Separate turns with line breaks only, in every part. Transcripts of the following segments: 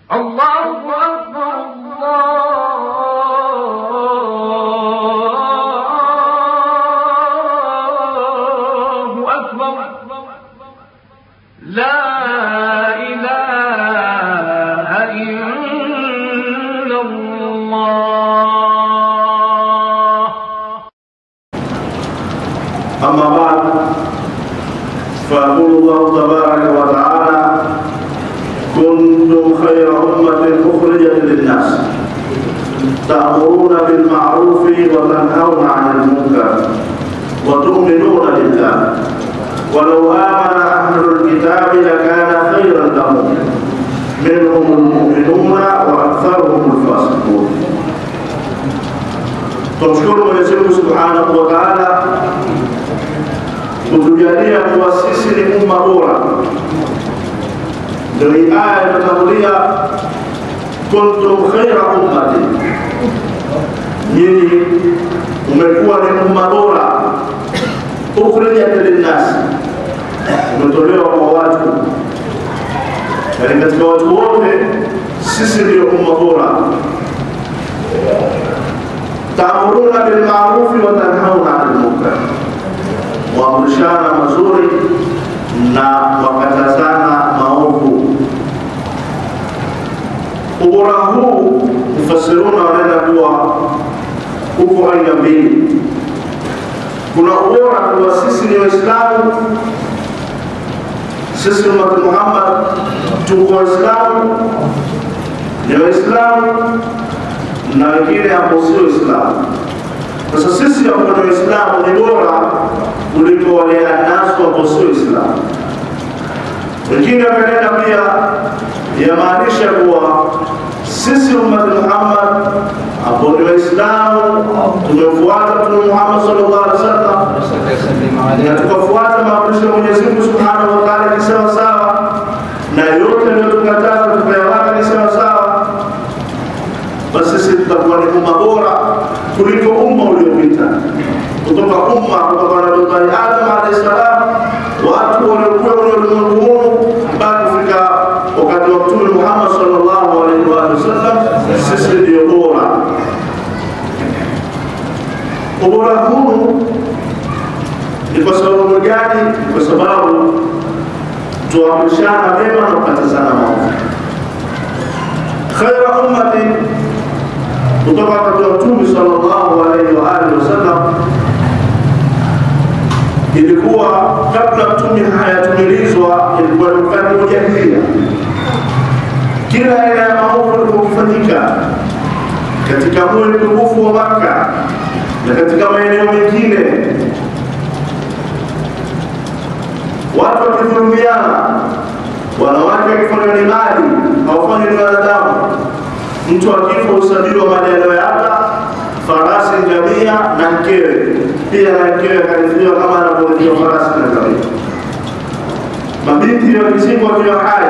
الله أكبر الله أكبر لا إله إلا الله
أما بعد فيقول الله تبارك وتعالى كنتم خير أمة أخرجت للناس تأمرون بالمعروف وتنهون عن المنكر وتؤمنون بالله ولو آمن أهل الكتاب لكان خيرا لهم منهم المؤمنون وأكثرهم الفاسقون Tumshukuru Mwenyezi Mungu Subhanahu wa Ta'ala kutujalia kuwa sisi ni umma bora. Ndio hii aya inatangulia, kuntum khaira ummati, nyinyi umekuwa ni umma bora, ukhrijat linnasi, umetolewa kwa watu, yaani katika watu wote sisi ndio umma bora taamuruna bilmarufi wa tanhauna anil munkar, waamrishana mazuri na wakatazana maovu. Ubora huu mufasiruna wanaenda kuwa uko aina mbili. Kuna ubora kuwa sisi ni Waislamu, sisi ummati Muhammad tuko Waislamu, ni Waislamu na wengine ambao sio Waislamu. Sasa sisi ambao ni Waislamu ni bora kuliko wale anasu ambao sio Waislamu. Wengine wakanena pia yamaanisha kuwa sisi ummati Muhammad ambao ni Waislamu tumefuata Mtume Muhammad sallallahu alaihi wasallam na tukafuata maamrisho ya Mwenyezi Mungu Subhanahu wa Ta'ala ni sawa sawa, na yote aliyotukataza tukayawaka ni sawa sawa basi sisi tutakuwa ni umma bora kuliko umma uliopita, kutoka umma kutoka Nabii Adam alayhi salam, watu waliokuwa kwenye ulimwengu huu mpaka kufika wakati wa Mtume Muhammad sallallahu alaihi wa sallam, sisi ndio bora. Ubora huu ni kwa sababu gani? Kwa sababu tuamrishana mema na kukatazana maovu. Khaira ummati kutoka wakati wa Mtume sallallahu alaihi wa alihi wasallam ilikuwa kabla mtume hayatumilizwa, ilikuwa ni wakati wa jahiliya. Kila aina ya maovu ilikuwa kufanyika katika mji mtukufu wa Makka na katika maeneo mengine, watu wakidhulumiana, wanawake wakifanywa ni mali, hawafanywi ni wanadamu mtu akifa usabiwa mali aliyoyapa farasi, ngamia na mkewe, pia na mkewe akarithiwa kama anavyorithiwa farasi na ngamia. Mabinti wakizikwa wakiwa hai,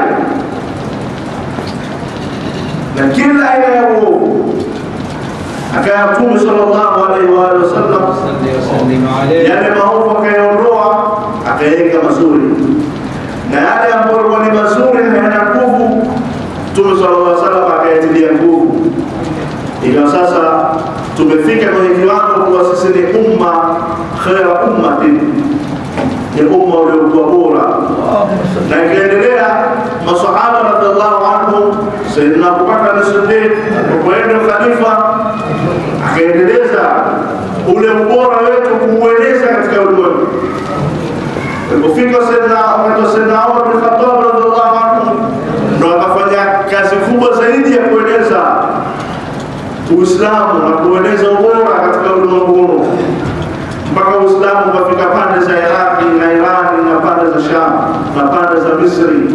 na kila aina ya uovu akaya Mtume sallallahu alaihi wa alihi wasallam yale maovu akayaondoa, akaweka mazuri, na yale ambayo yalikuwa ni mazuri hayana nguvu Mtume sallallahu alaihi wasallam akayatilia nguvu, ikawa sasa tumefika kwenye kiwango kuwa sisi ni umma khaira ummatin, ni umma uliokuwa bora. Na ikaendelea masahaba radhiallahu anhum, Sayyidina Abubakar as-Siddiq alipoenda khalifa, akaendeleza ule ubora wetu kuueneza katika ulimwengu. Ilipofika Sayyidina Sayyidina Umar bin Khattab radhiallahu anhu ndo akafanya kazi kubwa zaidi ya kueneza Uislamu na kueneza ubora katika ulimwengu huu mpaka Uislamu ukafika pande za Iraki na Irani na pande za Sham na pande za Misri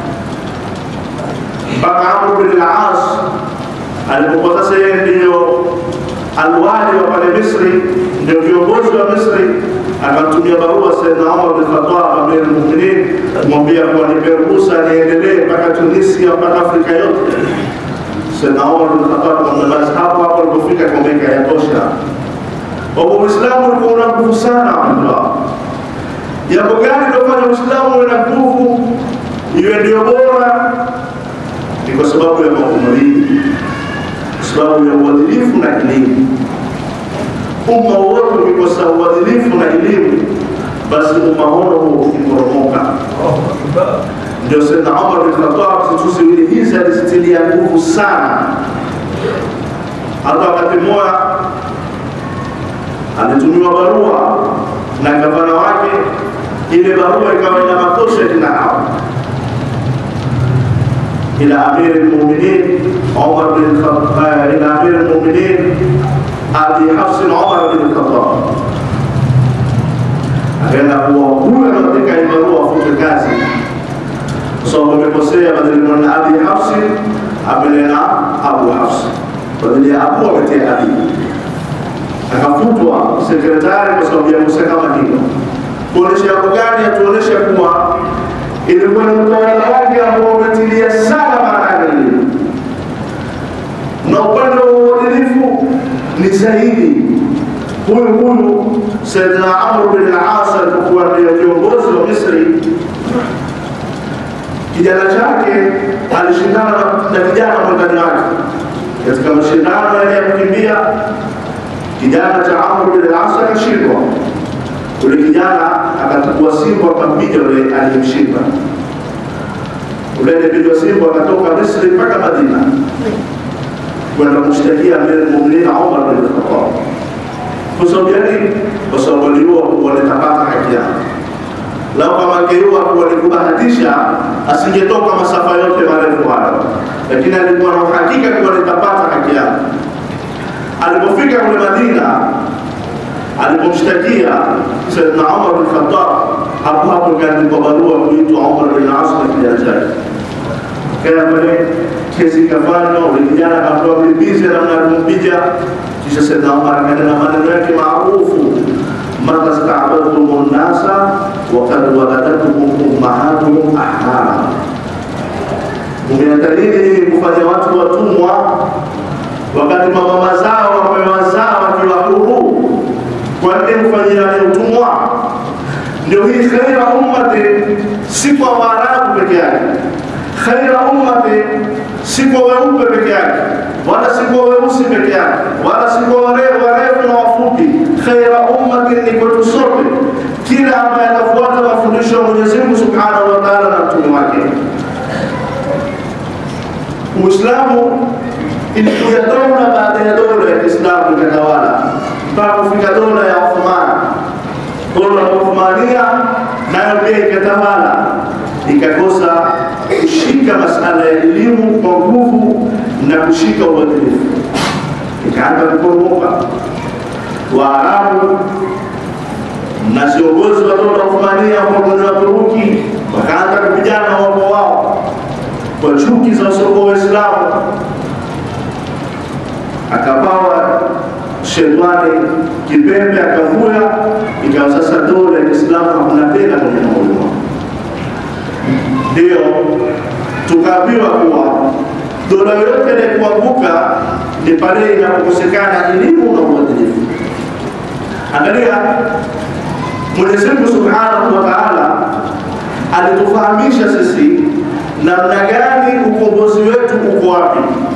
mpaka Amr bin al-As alipokuwa sasa yeye ndiyo alwali wa pale Misri, ndio viongozi wa Misri, akamtumia barua Sayyidina Umar bin Khattab amir al-Mu'minin kumwambia kuwa nipe ruhusa niendelee mpaka Tunisia mpaka Afrika yote. Sayyidina Umar bin Khattab akamwambia basi hapo hapo alipofika kwamba yatosha. Kwa hivyo Uislamu ulikuwa una nguvu sana Abdullah. Jambo gani lilofanya Uislamu uwe na nguvu iwe ndio bora? Ni kwa sababu ya mambo mawili, kwa sababu ya uadilifu na elimu. Umma wote ukikosa uadilifu na elimu, basi umma huo ukiporomoka. Ndio Sayyidna Umar bin Khattab siku ziwili hizi alizitilia nguvu sana. Hata wakati mmoja alitumiwa barua na gavana wake, ile barua ikawa ina matosha kina hao إلى أمير المؤمنين عمر بن الخطاب إلى أمير المؤمنين أبي حفص عمر بن الخطاب akaenda kuwa huyo anaandika ibarua afute kazi kwa sababu amekosea badili mwana abi hafsi amenena abu hafsi badili ya abu ametia abi akafutwa sekretari kwa sababu ya kosa kama hilo kuonesha jambo gani atuonesha kuwa ilikuwa ni utawala wake ambao umetilia sana maana elimu na upande wa uadilifu ni zaidi huyu huyu Saidina Amr bin al-As alipokuwa ndio kiongozi wa Misri, kijana chake alishindana na kijana mwendani wake katika mashindano yale ya kukimbia. Kijana cha Amr bin al-As akashindwa, yule kijana akachukua simba akampiga yule aliyemshinda. Yule aliyepigwa simba akatoka Misri mpaka Madina kwenda kumshtakia Amir al-Mu'minin Umar bin Khattab kwa sababu gani? Kwa sababu waliua walitapata haki yao. Lau kama angeiua walikubahatisha, asingetoka masafa yote marefu hayo, lakini alikuwa na uhakika kuwa nitapata haki yao. Alipofika kule Madina, alipomshtakia Saidna Umar bin Khattab, hapo hapo ikaandikwa barua kuitwa Umar bin As na kijana chake kaya pale kesi ikafanywa, ule kijana akapewa bibizi namna ya kumpiga kisha Saidna Umar akanena maneno yake maarufu, mata stabadtum nnasa wakad waladatuhum ummahatuhum ahmara, umeenda lini nyinyi kufanya watu watumwa wakati mamama zao wamewazaa wakiwa huru? Kwa nini kufanyia utumwa? Ndio hii khaira ummati, si kwa Waarabu peke yake khaira ummati si kwa weupe peke yake wala si kwa weusi peke yake wala si kwa warefu warefu na wafupi. Khaira ummati ni kwetu sote, kila ambaye atafuata mafundisho ya Mwenyezi Mungu Subhanahu wa Ta'ala na mtume wake. Uislamu ilikuja dola baada ya dola ya Kiislamu ikatawala mpaka kufika dola ya Uthman. Dola ya Uthmania nayo pia ikatawala ikakosa kushika masala ya elimu kwa nguvu na kushika uadilifu, ikaanza kuporomoka. Waarabu na viongozi wa dola Uthmania pamoja na Turuki wakaanza kupigana wapo wao kwa chuki za wasiokuwa Waislamu. Akapawa shetani kipembe, akavuya, ikawa sasa dola ya Kiislamu hakuna tena kwenye maulimwa ndio tukaambiwa kuwa dola yoyote ile kuanguka ni pale inapokosekana elimu na uadilifu. Angalia, Mwenyezi Mungu Subhanahu wa Ta'ala alitufahamisha sisi namna gani ukombozi wetu uko wapi.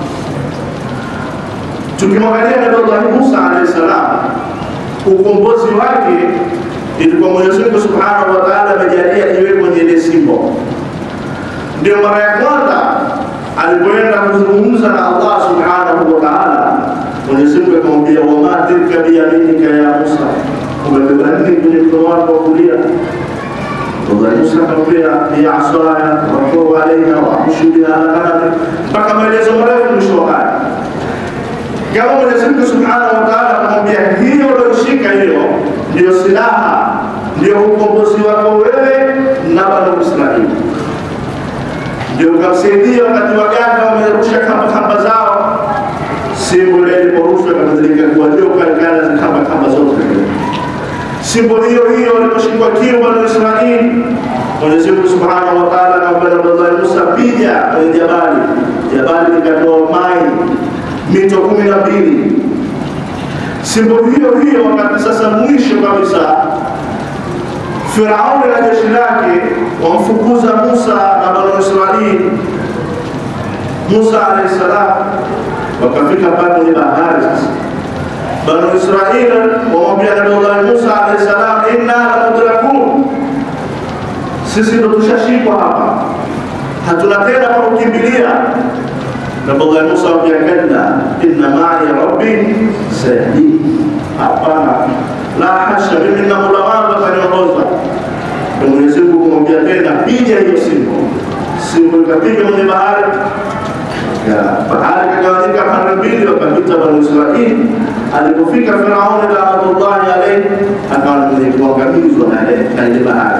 Tukimwangalia Nabii Musa alayhi salam, ukombozi wake ilikuwa Mwenyezi Mungu Subhanahu wa Ta'ala amejalia iwe kwenye ile simbo ndio mara ya kwanza alipoenda kuzungumza na Allah subhanahu wa ta'ala, Mwenyezi Mungu akamwambia, wama tilka biyaminika ya Musa, umebeba nini kwenye mkono wako wa kulia? Allah Musa akamwambia, hiya asaya wakuu alaiha waamshu biha ala ghanami, mpaka maelezo marefu mwisho wa aya. Kama Mwenyezi Mungu subhanahu wa ta'ala akamwambia, hiyo ulioshika hiyo ndio silaha, ndio ukombozi wako wewe na Bani Israili ndio ukamsaidia wakati waganga wamerusha kamba kamba zao, simbo ile iliporushwa ikabadilika kuwa joka, ikala kamba kamba zote. Simbo hiyo hiyo iliposhikwa kiu Bani Israili, Mwenyezi Mungu Subhanahu wa Ta'ala akamwambia Nabii Musa, piga kwenye jabali, jabali likatoa mai mito kumi na mbili. Simbo hiyo hiyo wakati sasa mwisho kabisa Firauni na jeshi lake wamfukuza Musa na Bani Israili, Musa alayhi salam wakafika pale kwenye bahari sasa Banu Israili wamwambia Nabii Musa alayhi salam, inna lamudrakun, sisi ndo tushashikwa hapa, hatuna tena pa kukimbilia. Nabii Musa amwambia kalla, inna ma'i rabbi sayahdin, hapana, la hasha, mimi na Mola wangu ataniongoza. Ndio Mwenyezi Mungu kumwambia tena, piga hiyo simu, simu ikapiga kwenye bahari ya bahari ikagawanyika pande mbili, wakapita Banu Israili. Alipofika Firauni laanatullahi alaihi, akawa mwenye kuangamizwa na ile bahari.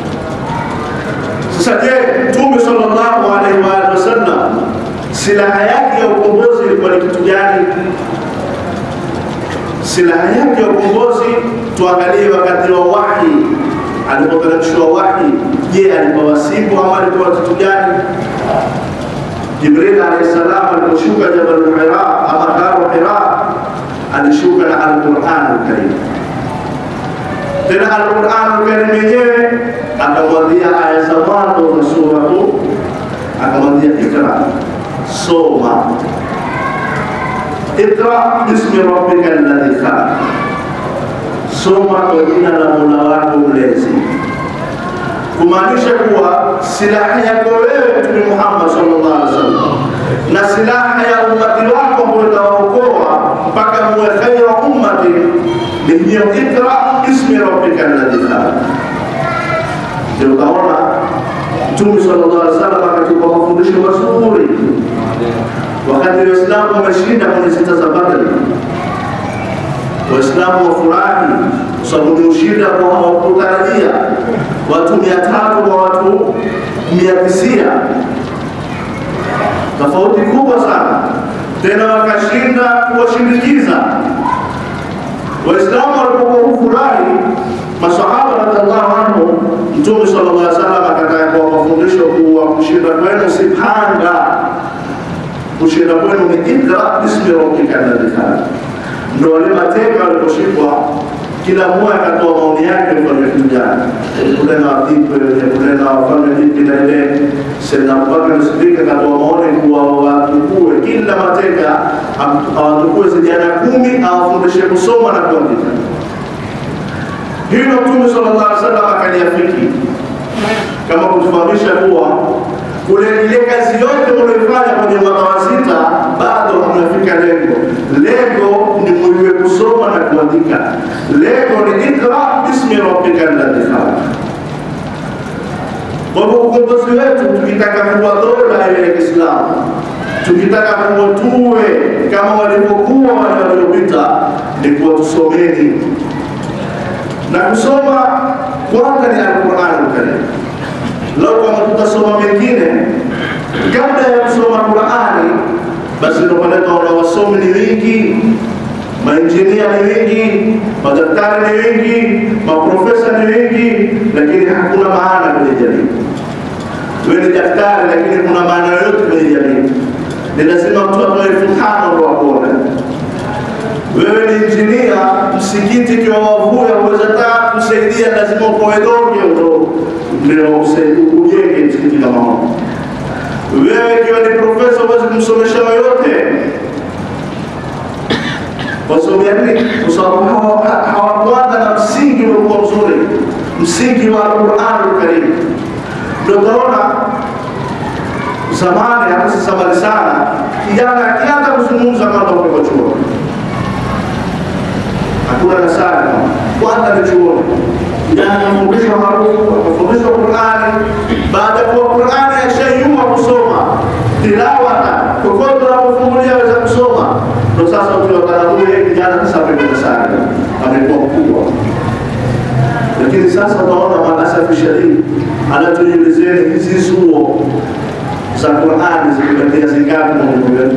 Sasa je, Mtume sallallahu alaihi wa alihi wasallam silaha yake ya ukombozi ilikuwa ni kitu gani? Silaha yake ya ukombozi, tuangalie wakati wa wahi, alipoteremshwa wahi. Je, alipowasibu ama alikuwa kitu gani? Jibril alayhi salam aliposhuka Jabal Hira ama Gharu Hira alishuka na Al-Qur'an al-Karim. Tena Al-Qur'an al-Karim yenyewe akamwambia aya za mwanzo za sura tu, akamwambia ikra, soma ikra bismi rabbika alladhi khalaq, soma kwa jina la Mola wako mlezi kumaanisha kuwa silaha yako wewe Mtume Muhammad sallallahu alaihi wasallam na silaha ya ummati wako ambayo itawaokoa mpaka muwe khaira ummati ni hiyo ikra ismi rabbika alladhi khalaq. Ndio utaona Mtume sallallahu alaihi wasallam akatupa mafundisho mazuri wakati Waislamu wameshinda kwenye sita za Badri, Waislamu wafurahi kwa sababu ni ushindi ambao hawakutarajia watu mia tatu kwa watu mia tisia tofauti kubwa sana tena wakashinda kuwashindikiza waislamu walipokuwa kufurahi masahaba radhiallahu anhu mtume sallallahu alaihi wasallam akataka kwa mafundisho kuwa kushinda kwenu si panga kushinda kwenu ni ikra bismi rabbika alladhi khalaq ndo wale mateka waliposhikwa kila mmoja akatoa maoni yake mfalme kijana kule na wadipe kule na wafalme vipi na ile Sayyidina Abubakar Siddiq akatoa maoni kuwa watukue kila mateka awatukue vijana kumi awafundishe kusoma na kuandika. Hilo Mtume sallallahu alaihi wasallam akaliafiki kama kutufahamisha kuwa kule ile kazi yote mlioifanya kwenye mwaka wa sita bado hamjafika lengo. Lengo ni mujue kusoma na kuandika. Lengo ni ikra bismi rabbika alladhi khalaq. Kwa hivyo ukombozi wetu, tukitaka kuwa dola ile ya Kiislamu, tukitaka kuwa tuwe kama walivyokuwa wale waliopita, ni kuwa tusomeni na kusoma kwanza ni Alquran Alkarim. Lau kama tutasoma mengine kabla ya kusoma Qurani, basi ndio pale tunaona wasomi ni wengi, mainjinia ni wengi, madaktari ni wengi, maprofesa ni wengi, lakini hakuna maana kwenye jamii. Wewe ni daktari, lakini kuna maana yoyote kwenye jamii? Ni lazima mtu atoe elfu tano ndo akuone. Wewe ni injinia, msikiti kiwa wavua, uweza taa kusaidia, lazima ukoe donge ndo ndio ujenge msikiti kama huo. Wewe ikiwa ni profesa huwezi kumsomesha yoyote wasomea nini? Kwa sababu hawakuanza na msingi uliokuwa mzuri, msingi wa Qur'an Karim. Ndio utaona zamani, hata sasa mbali sana, kijana akianza kuzungumza kama uko chuo, hakuna nasari kwanza ni chuoni kijana anafundishwa harufu, anafundishwa Qur'ani. Baada ya kuwa Qur'ani ashaiua kusoma tilawata, kokote unapofungulia aweza kusoma. Ndio sasa ukiwakana huyu kijana sasa amekuwa sana, amekuwa mkubwa. Lakini sasa utaona malasafi shadidi, anatuelezeni hizi zuo za Qur'ani zimebakia zingapi Mungu wetu?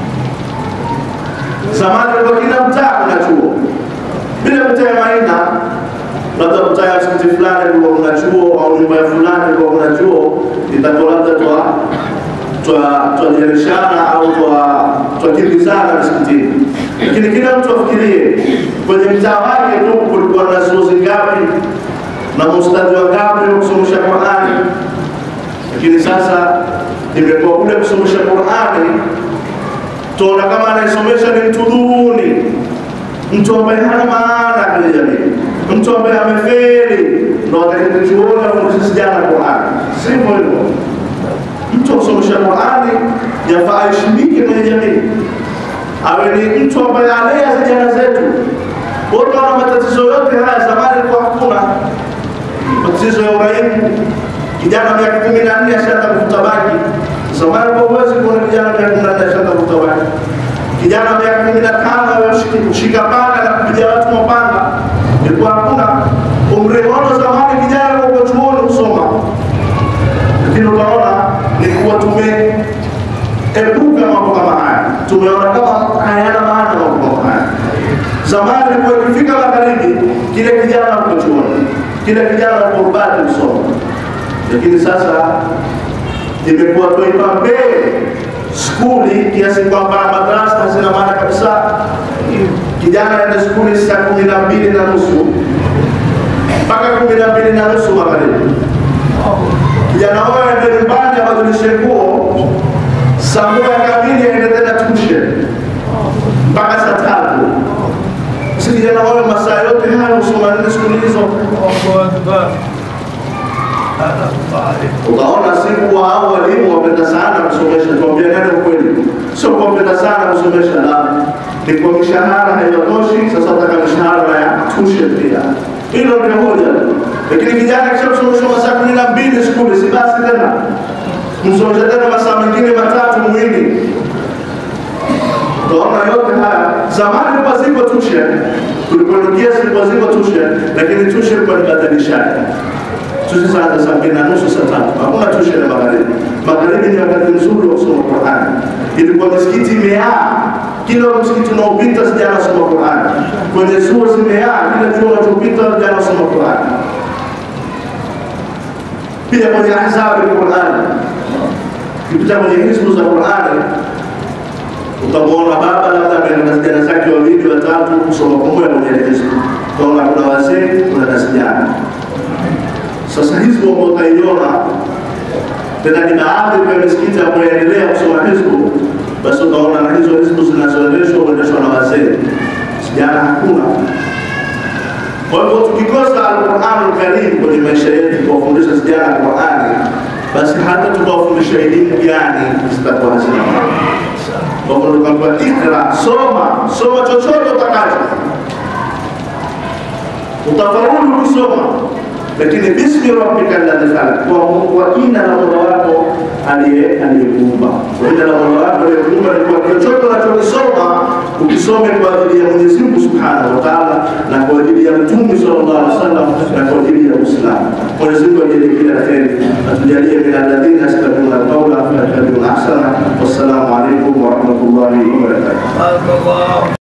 Zamani kwa kila mtaa kuna chuo bila mtaa Maina labda mtaa msikiti fulani kwa kuna chuo au nyumba ya fulani kwa kuna chuo, itakuwa labda twa twa twajereshana au twa twakimbizana msikitini, lakini kila mtu afikirie kwenye mtaa wake tu kulikuwa na zuo zingapi na mustadhi wa ngapi wa kusomesha Qur'ani. Lakini sasa imekuwa kule kusomesha Qurani tuona kama anayesomesha ni mtu duni, mtu ambaye hana maana kwenye jamii, mtu ambaye amefeli, ndo atakayetuona fundisha vijana Qurani. Sivyo hivyo. Mtu akusomesha Qurani yafaa aheshimike kwenye jamii, awe ni mtu ambaye alea vijana zetu. Wote wana matatizo yote haya, zamani ilikuwa hakuna matatizo ya uraibu. Kijana miaka kumi na nne ashaanza kuvuta bangi. Zamani kwa uwezi kuona kijana miaka kumi na nne ashaanza kuvuta bangi. Kijana miaka kumi na tano kushika panga na kupiga watu mapanga, ilikuwa hakuna. Umri wao zamani kijana kwa chuoni kusoma, lakini unaona ni kuwa tumeepuka mambo kama haya, tumeona kama hayana maana mambo kama haya. Zamani ilikuwa ikifika magharibi, kile kijana uko chuoni, kile kijana uko rubani kusoma, lakini sasa imekuwa tuipa mbele skuli kiasi kwamba madrasa hazina maana kabisa. Kijana aende skuli saa kumi na mbili na nusu mpaka kumi na mbili na nusu magharibi. Kijana huyo aende nyumbani abadilishe nguo, saa moja kamili aende tena tuition mpaka saa tatu. Si kijana huyo masaa yote hayo husoma nini skuli hizo? Utaona siku hao walimu wapenda sana kusomesha, tuambia nani ukweli, sio kuwapenda sana kusomesha, la ni kwa mishahara haitoshi. Sasa utaka mishahara ya tuition pia, hilo ndio moja. Lakini kijana kisha kusomeshwa masaa kumi na mbili skuli, si basi tena msomesha tena masaa mengine matatu mwili. Utaona yote haya, zamani ilikuwa ziko tuition, tulipoingia zilikuwa ziko tuition, lakini tuition ilikuwa ni badilishaji tusisaanza saa mbili na nusu saa tatu hakuna tuition ya magharibi. Magharibi ni wakati mzuri wa kusoma Qurani. Ilikuwa misikiti imejaa, kila msikiti unaopita sijana soma Qurani, kwenye chuo zimejaa, kila chuo unachopita sijana soma Qurani, pia kwenye ahzabu ya Qurani, ukipita kwenye hizbu za Qurani utamwona baba labda ameenda na vijana zake wawili watatu kusoma pamoja kwenye hizbu, utaona kuna wazee, kuna na vijana sasa hizbu ambao utaiona tena ni baadhi ya misikiti ambayo yaendelea kusoma hizbu, basi utaona na hizo hizbu zinazoendeshwa huendeshwa na wazee, vijana hakuna. Kwa hivyo tukikosa Alquranul Karim kwenye maisha yetu kuwafundisha vijana Qurani, basi hata tukawafundisha elimu gani zitakuwa hazina maana. Kwa hivyo tukaambiwa ikra, soma, soma chochote utakacho, utafaulu kusoma lakini bismi rabbika alladhi khalaq, kwa kwa jina la Mola wako aliye aliyekuumba. Kwa jina la Mola wako aliyekuumba ni kwa chochote unachokisoma ukisome kwa ajili ya Mwenyezi Mungu Subhanahu wa Ta'ala na kwa ajili ya Mtume sallallahu alaihi wasallam na kwa ajili ya Uislamu. Mwenyezi Mungu ajalie kila kheri, atujalie min alladhina yastami'una alqawla fayattabi'una ahsana. Wassalamu alaikum wa rahmatullahi wa barakatuh.